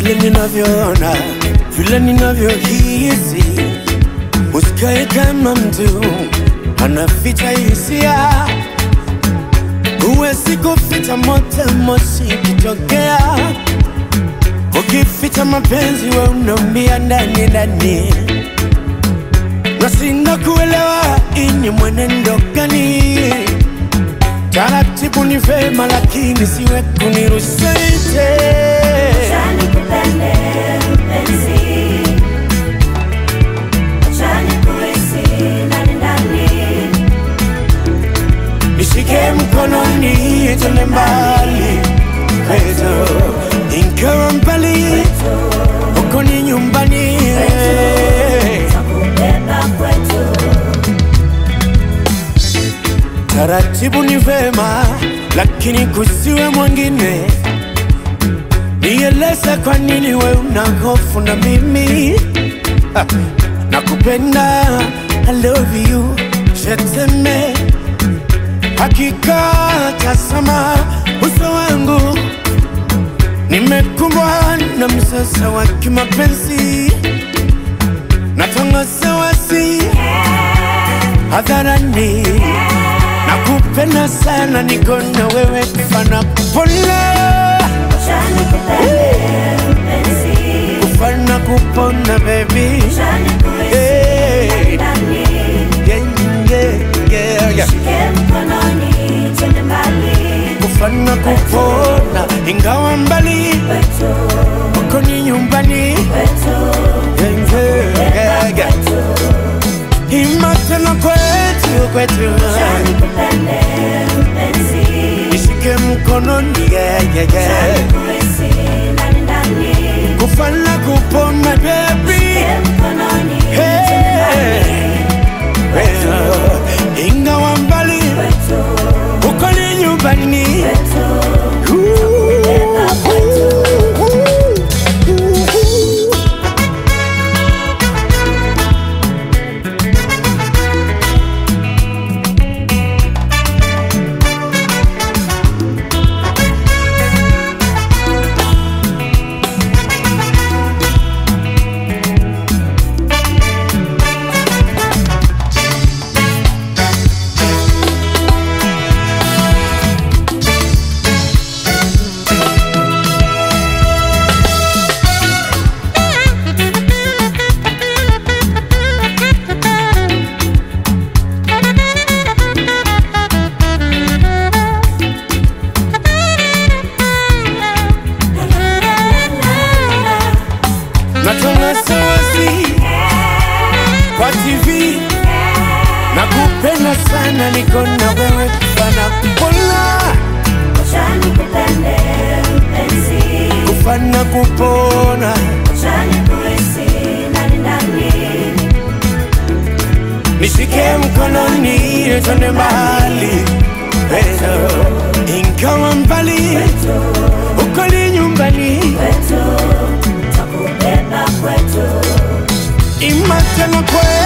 vile ninavyoona, vile ninavyohisi, usikae kama mtu anaficha hisia. Huwezi kuficha moto, moshi kitokea. Ukificha mapenzi, we unaumia ndani ndani, na sina kuelewa ini mwenendo gani. Taratibu ni vema, lakini siwe kunirusite. Acha nikupende mpenzi, acha nikuhisi ndani ndani, Nishike mkononi twende mbali kwetu, ingawa mbali huko ni nyumbani. takubeba kwetu. Taratibu ni vema, lakini kusiwe mwingine. Nieleze kwa nini we una hofu na mimi Ha, nakupenda, I love you, sheteme hakika, tazama uso wangu, nimekumbwa na msasa wa kimapenzi, natangaza wasi hadharani, nakupenda sana, niko na wewe kufana kupona, Acha nikupende mpenzi, kufana kupona baby, acha nikuhisi hey. ndani, yeah, yeah, yeah, yeah. shike mkononi twende mbali kufana kupona, ingawa mbali kwetu, uko ni nyumbani kwetu, Yeah, yeah, yeah. Ima tena kwetu kwetu, acha nikupende mpenzi, nishike mkononi yeah, yeah, acha yeah. nikuhisi ndani ndani, kufana kupona baby shike mkononi twende mbali Hey. Well, ingawa mbali kwetu, uko ni nyumbani kwetu. natangaza wasi kwa TV nakupenda sana, niko na wewe kufana kupona, Acha nikupende mpenzi, kufana kupona, acha nikuhisi ndani ndani, nishike mkononi twende mbali Pendo, ingawa mbali uko ni nyumbani, kwetu, takubeba kwetu. ima tena kwetu